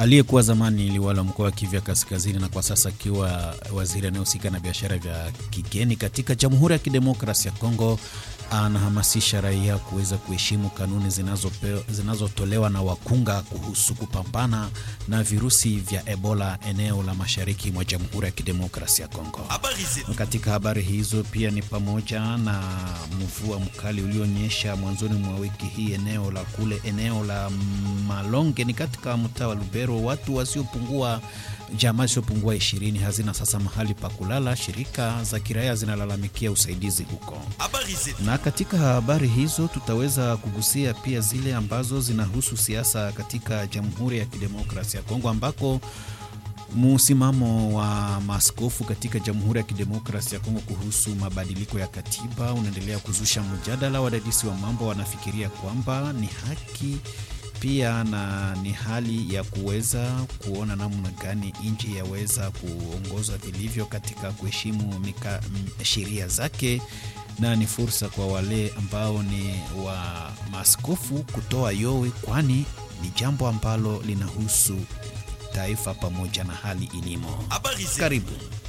aliyekuwa zamani liwali wa mkoa wa Kivu Kaskazini na kwa sasa akiwa waziri anayehusika na biashara vya kigeni katika Jamhuri ya Kidemokrasia ya Kongo anahamasisha raia kuweza kuheshimu kanuni zinazotolewa zinazo na wakunga kuhusu kupambana na virusi vya Ebola eneo la mashariki mwa Jamhuri ya Kidemokrasia ya Kongo. Katika habari hizo pia ni pamoja na mvua mkali ulionyesha mwanzoni mwa wiki hii eneo la kule eneo la Malonge ni katika mtaa wa Lubero, watu wasiopungua jamaa zisizopungua ishirini hazina sasa mahali pa kulala. Shirika za kiraia zinalalamikia usaidizi huko. Na katika habari hizo tutaweza kugusia pia zile ambazo zinahusu siasa katika Jamhuri ya Kidemokrasia ya Kongo ambako msimamo wa maaskofu katika Jamhuri ya Kidemokrasia ya Kongo kuhusu mabadiliko ya katiba unaendelea kuzusha mjadala. Wadadisi wa mambo wanafikiria kwamba ni haki pia na ni hali ya kuweza kuona namna gani nchi yaweza kuongozwa vilivyo katika kuheshimu sheria zake, na ni fursa kwa wale ambao ni wa maaskofu kutoa yowe, kwani ni jambo ambalo linahusu taifa pamoja na hali ilimo. Karibu.